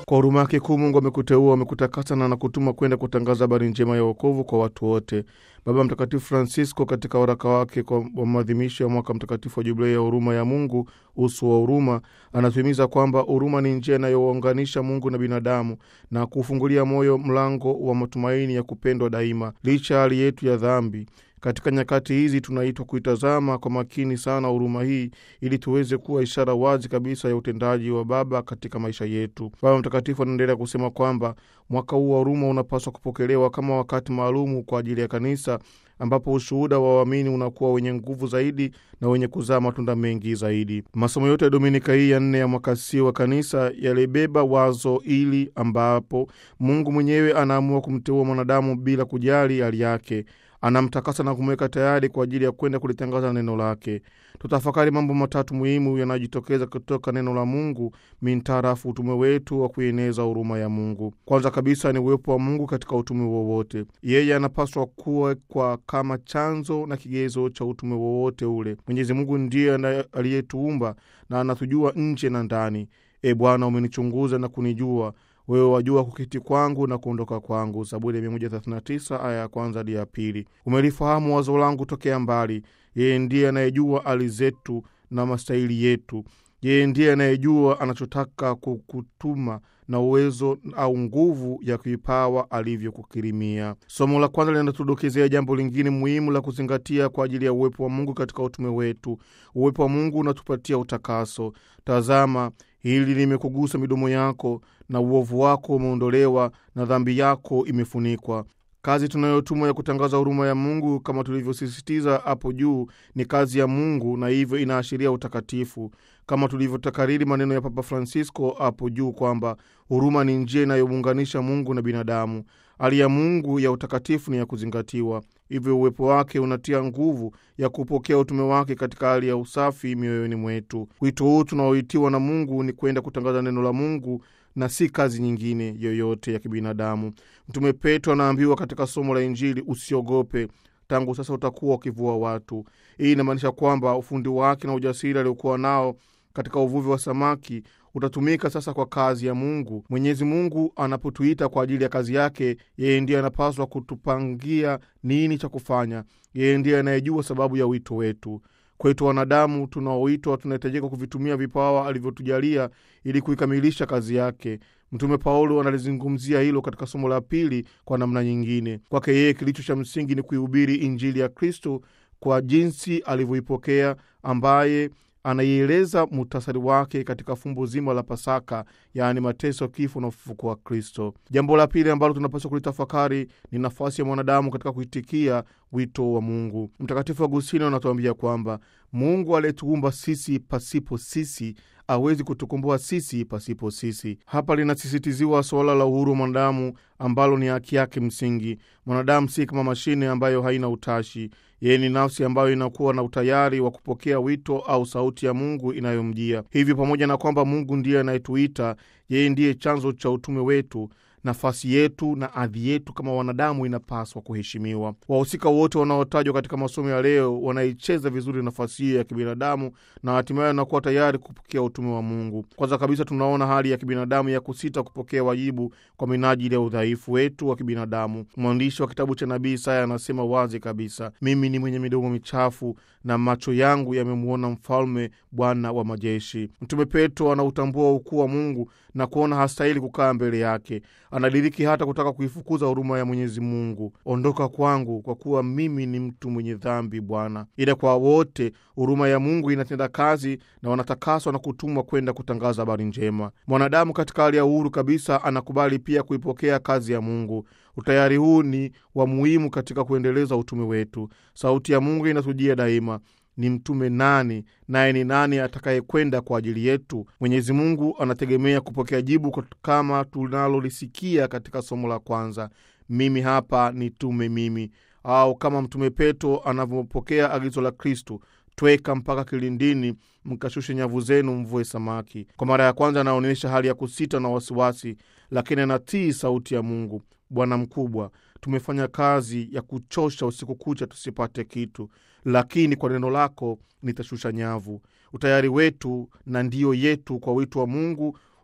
Kwa huruma yake kuu Mungu amekuteua, amekutakasa na anakutuma kwenda kutangaza habari njema ya wokovu kwa watu wote. Baba Mtakatifu Francisco katika waraka wake kwa maadhimisho ya mwaka mtakatifu wa jubilei ya huruma ya Mungu, uso wa huruma, anatuhimiza kwamba huruma ni njia inayounganisha Mungu na binadamu na kuufungulia moyo mlango wa matumaini ya kupendwa daima licha ya hali yetu ya dhambi. Katika nyakati hizi tunaitwa kuitazama kwa makini sana huruma hii ili tuweze kuwa ishara wazi kabisa ya utendaji wa Baba katika maisha yetu. Baba Mtakatifu anaendelea kusema kwamba mwaka huu wa huruma unapaswa kupokelewa kama wakati maalumu kwa ajili ya kanisa ambapo ushuhuda wa waamini unakuwa wenye nguvu zaidi na wenye kuzaa matunda mengi zaidi. Masomo yote ya Dominika hii ya nne ya mwaka C wa kanisa yalibeba wazo ili ambapo Mungu mwenyewe anaamua kumteua mwanadamu bila kujali hali yake anamtakasa na kumweka tayari kwa ajili ya kwenda kulitangaza neno lake. Tutafakari mambo matatu muhimu yanayojitokeza kutoka neno la Mungu mintarafu utume wetu wa kuieneza huruma ya Mungu. Kwanza kabisa ni uwepo wa Mungu katika utume wowote. Yeye anapaswa kuwekwa kama chanzo na kigezo cha utume wowote ule. Mwenyezi Mungu ndiye aliyetuumba na anatujua nje na ndani. E Bwana, umenichunguza na kunijua wewe wajua kuketi kwangu na kuondoka kwangu. Zaburi ya 139 aya ya kwanza hadi ya pili. Umelifahamu wazo langu tokea mbali. Yeye ndiye anayejua hali zetu na mastahili yetu. Yeye ndiye anayejua anachotaka kukutuma na uwezo au nguvu ya kipawa alivyokukirimia. Somo la kwanza linatudokezea jambo lingine muhimu la kuzingatia kwa ajili ya uwepo wa Mungu katika utume wetu. Uwepo wa Mungu unatupatia utakaso. Tazama, hili limekugusa midomo yako na uovu wako umeondolewa na dhambi yako imefunikwa. Kazi tunayotumwa ya kutangaza huruma ya Mungu kama tulivyosisitiza hapo juu ni kazi ya Mungu na hivyo inaashiria utakatifu, kama tulivyotakariri maneno ya Papa Francisco hapo juu kwamba huruma ni njia inayomuunganisha Mungu na binadamu. Hali ya Mungu ya utakatifu ni ya kuzingatiwa, hivyo uwepo wake unatia nguvu ya kupokea utume wake katika hali ya usafi mioyoni mwetu. Wito huu tunaoitiwa na Mungu ni kwenda kutangaza neno la Mungu na si kazi nyingine yoyote ya kibinadamu. Mtume Petro anaambiwa katika somo la Injili, usiogope, tangu sasa utakuwa ukivua watu. Hii inamaanisha kwamba ufundi wake na ujasiri aliokuwa nao katika uvuvi wa samaki utatumika sasa kwa kazi ya Mungu. Mwenyezi Mungu anapotuita kwa ajili ya kazi yake, yeye ndiye anapaswa kutupangia nini cha kufanya. Yeye ndiye anayejua sababu ya wito wetu. Kwetu wanadamu tunaoitwa, tunahitajika kuvitumia vipawa alivyotujalia ili kuikamilisha kazi yake. Mtume Paulo analizungumzia hilo katika somo la pili kwa namna nyingine. Kwake yeye kilicho cha msingi ni kuihubiri Injili ya Kristo kwa jinsi alivyoipokea, ambaye anaieleza muhtasari wake katika fumbo zima la Pasaka, yaani mateso, kifo na ufufuko wa Kristo. Jambo la pili ambalo tunapaswa kulitafakari ni nafasi ya mwanadamu katika kuitikia wito wa Mungu. Mtakatifu Agustino anatuambia kwamba Mungu aliyetuumba sisi pasipo sisi awezi kutukomboa sisi pasipo sisi. Hapa linasisitiziwa suala la uhuru wa mwanadamu ambalo ni haki yake msingi. Mwanadamu si kama mashine ambayo haina utashi. Yeye ni nafsi ambayo inakuwa na utayari wa kupokea wito au sauti ya Mungu inayomjia. Hivyo, pamoja na kwamba Mungu ndiye anayetuita, yeye ndiye chanzo cha utume wetu. Nafasi yetu na hadhi yetu kama wanadamu inapaswa kuheshimiwa. Wahusika wote wanaotajwa katika masomo ya leo wanaicheza vizuri nafasi hiyo ya kibinadamu na hatimaye wanakuwa tayari kupokea utume wa Mungu. Kwanza kabisa, tunaona hali ya kibinadamu ya kusita kupokea wajibu kwa minajili ya udhaifu wetu wa kibinadamu. Mwandishi wa kitabu cha nabii Isaya anasema wazi kabisa, mimi ni mwenye midomo michafu na macho yangu yamemwona Mfalme, Bwana wa majeshi. Mtume Petro anautambua ukuu wa Mungu na kuona hastahili kukaa mbele yake. Anadiriki hata kutaka kuifukuza huruma ya Mwenyezi Mungu. Ondoka kwangu, kwa kuwa mimi ni mtu mwenye dhambi, Bwana. Ila kwa wote huruma ya Mungu inatenda kazi na wanatakaswa na kutumwa kwenda kutangaza habari njema. Mwanadamu katika hali ya uhuru kabisa anakubali pia kuipokea kazi ya Mungu. Utayari huu ni wa muhimu katika kuendeleza utume wetu. Sauti ya Mungu inatujia daima ni mtume nani? Naye ni nani atakayekwenda kwa ajili yetu? Mwenyezi Mungu anategemea kupokea jibu kama tunalolisikia katika somo la kwanza, mimi hapa nitume mimi, au kama mtume Petro anavyopokea agizo la Kristu, tweka mpaka kilindini, mkashushe nyavu zenu, mvue samaki. Kwa mara ya kwanza anaonyesha hali ya kusita na wasiwasi, lakini anatii sauti ya Mungu. Bwana mkubwa, tumefanya kazi ya kuchosha usiku kucha tusipate kitu, lakini kwa neno lako nitashusha nyavu. Utayari wetu na ndio yetu kwa wito wa Mungu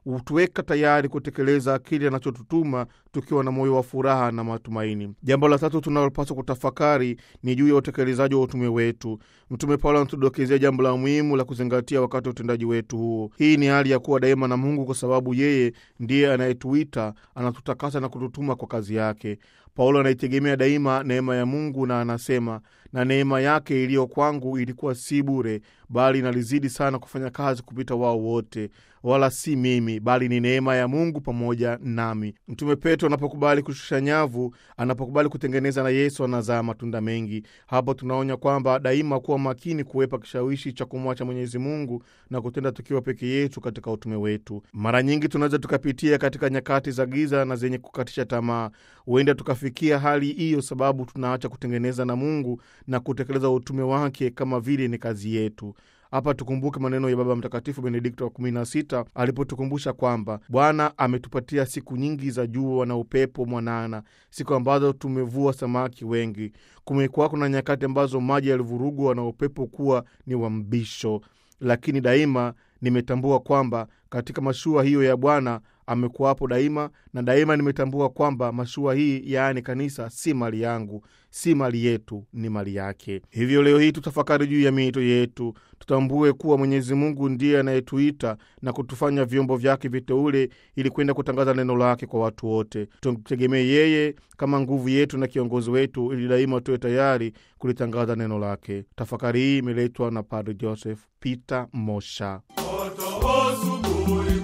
hutuweka tayari kutekeleza kile anachotutuma tukiwa na moyo wa furaha na matumaini. Jambo la tatu tunalopaswa kutafakari ni juu ya utekelezaji wa utume wetu. Mtume Paulo anatudokezea jambo la muhimu la kuzingatia wakati wa utendaji wetu huo. Hii ni hali ya kuwa daima na Mungu, kwa sababu yeye ndiye anayetuita, anatutakasa na kututuma kwa kazi yake. Paulo anaitegemea daima neema ya Mungu na anasema, na neema yake iliyo kwangu ilikuwa si bure, bali inalizidi sana kufanya kazi kupita wao wote, wala si mimi, bali ni neema ya Mungu pamoja nami. Mtume Petro anapokubali kushusha nyavu, anapokubali kutengeneza na Yesu, anazaa matunda mengi. Hapo tunaonya kwamba daima kuwa makini kuwepa kishawishi cha kumwacha Mwenyezi Mungu na kutenda tukiwa peke yetu katika utume wetu. Mara nyingi tunaweza tukapitia katika nyakati za giza na zenye kukatisha tamaa. Huenda tukafikia hali hiyo sababu tunaacha kutengeneza na Mungu na kutekeleza utume wake kama vile ni kazi yetu. Hapa tukumbuke maneno ya Baba Mtakatifu Benedikto wa 16 alipotukumbusha kwamba Bwana ametupatia siku nyingi za jua na upepo mwanana, siku ambazo tumevua samaki wengi. Kumekuwako na nyakati ambazo maji yalivurugwa na upepo kuwa ni wa mbisho, lakini daima nimetambua kwamba katika mashua hiyo ya Bwana amekuwapo daima, na daima nimetambua kwamba mashua hii, yaani kanisa, si mali yangu, si mali yetu, ni mali yake. Hivyo leo hii tutafakari juu ya miito yetu, tutambue kuwa Mwenyezi Mungu ndiye anayetuita na kutufanya vyombo vyake viteule ili kwenda kutangaza neno lake kwa watu wote. Tumtegemee yeye kama nguvu yetu na kiongozi wetu, ili daima tuwe tayari kulitangaza neno lake. Tafakari hii imeletwa na Padre Joseph Peter Mosha. Asubuhi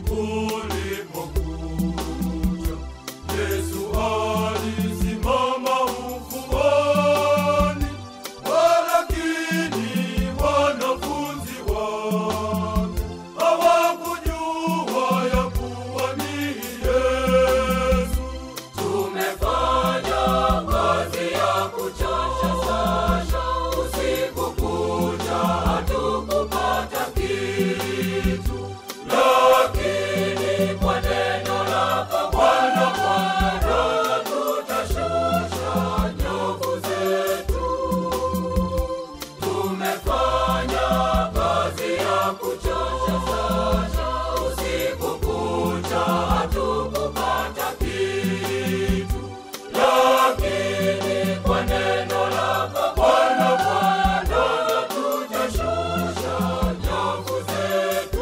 kulipokucha, Yesu alisimama ufuoni, walakini wanafunzi wake hawakujua ya kuwa ni Yesu. Tumefanya kazi ya kuchosha sana, usiku kucha hatukupata kitu, lakini kwa neno lako Bwana Bwana tutashusha nyavu zetu. Tumefanya kazi ya kuchosha sana, usiku kucha hatukupata kitu, lakini kwa neno lako Bwana Bwana tutashusha nyavu zetu.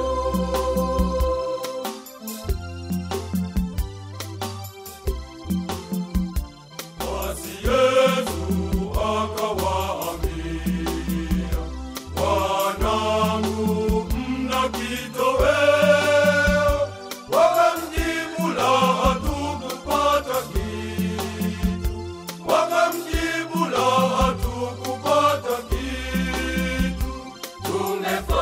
Basi Yesu akawaambia, wanangu, mna kitoweo? Wakamjibu, la, hatukupata kitu. Wakamjibu, la, hatukupata kitu. Tumefanya